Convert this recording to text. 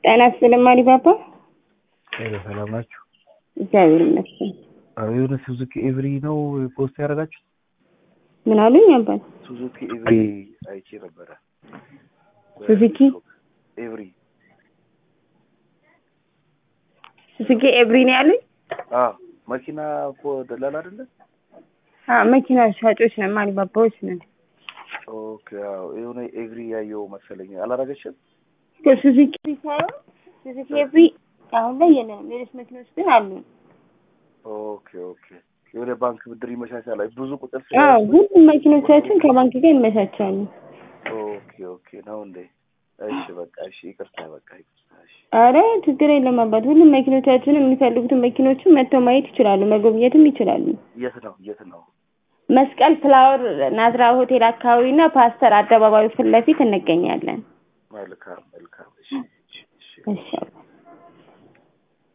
ጤና ይስጥልኝ አሊባባ። ሄሎ ሰላም ናችሁ? እግዚአብሔር ይመስገን። አዎ የሆነ ሱዙኪ ኤቭሪ ነው ፖስት ያደረጋችሁት? ምን አሉኝ አባት? ሱዙኪ ኤቭሪ አይቼ ነበረ። ሱዙኪ ኤቭሪ ሱዙኪ ኤቭሪ ነው ያሉኝ? አዎ መኪና እኮ ደላላ አይደለ? አዎ መኪና ሻጮች ነን፣ አሊባባዎች ነን። ኦኬ አዎ የሆነ ኤቭሪ ያየው መሰለኝ። አላረገችም? ሱዙኪ ሳይሆን ሱዙኪ ኤቭሪ አሁን ላይ የለንም። ሌሎች መኪኖች ግን አሉ። ኦኬ ኦኬ የሆነ ባንክ ብድር ይመቻቻል። አይ ብዙ ቁጥር አዎ ስለያዝኩኝ ሁሉም መኪኖቻችን ከባንክ ጋር ይመቻቻሉ። ኦኬ ኦኬ ነው እንዴ? እሺ በቃ እሺ ይቅርታ በቃ ይቅርታ እሺ አረ ችግር የለም አባት። ሁሉም መኪኖቻችን የሚፈልጉትን መኪኖችን መጥተው ማየት ይችላሉ፣ መጎብኘትም ይችላሉ። የት ነው የት ነው? መስቀል ፍላወር ናዝራ ሆቴል አካባቢ እና ፓስተር አደባባዩ ፊት ለፊት እንገኛለን። መልካም መልካም እሺ እሺ እሺ እሺ አባት።